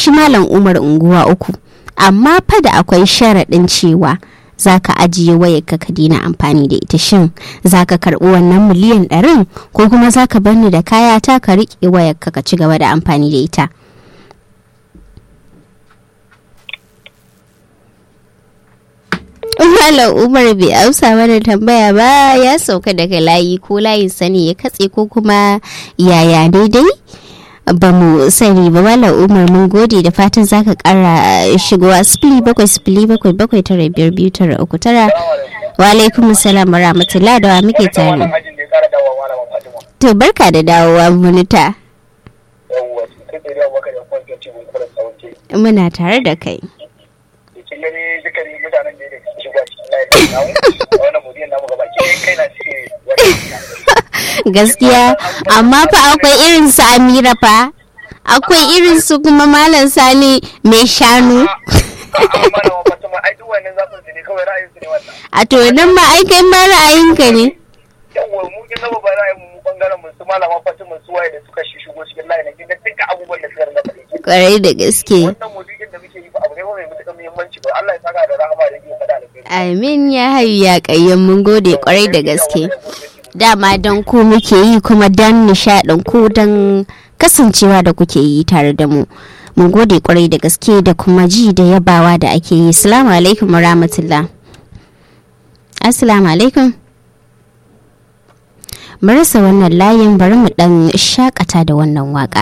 shi malam umar unguwa uku amma fa da akwai sharaɗin cewa za ka ajiye wayarka ka daina amfani da ita shin za ka karɓi wannan miliyan ɗarin ko kuma za ka bar ni da kaya ta ka riƙe wayarka ka ci gaba da amfani da ita Malam Umar bai amsa mana tambaya ba ya sauka daga layi ko layin sani ya katse ko kuma yaya daidai ba mu sani ba Malam Umar mun gode da fatan zaka kara shigowa sifili bakwai sifili bakwai bakwai tara biyar biyu tara uku tara wa alaikum salam wa rahmatullah da wa muke tare to barka da dawowa munita muna tare da kai gaskiya amma fa akwai irin su amira fa akwai irin su kuma malam sani mai shanu a to nan ma ai kai ma ra'ayinka ne yawwa mu kin zama ba ra'ayin mu bangaren mu su malama fatima su waye da suka shigo cikin layin nan kin ga duka abubuwan da suka rinka faɗi kwarai da gaske wannan maudu'in da muke yi ba abu ne mai matuƙar muhimmanci ba Allah ya saka da rahama da yake faɗa da amin ya hayu ya kayyan mun gode kwarai da gaske dama don ku muke yi kuma don nishaɗin ku don kasancewa da kuke yi tare da mu mun gode kwarai da gaske da kuma ji da yabawa da ake yi assalamu alaikum wa rahmatullah assalamu alaikum marasa wannan layin bari mu dan shakata da wannan waka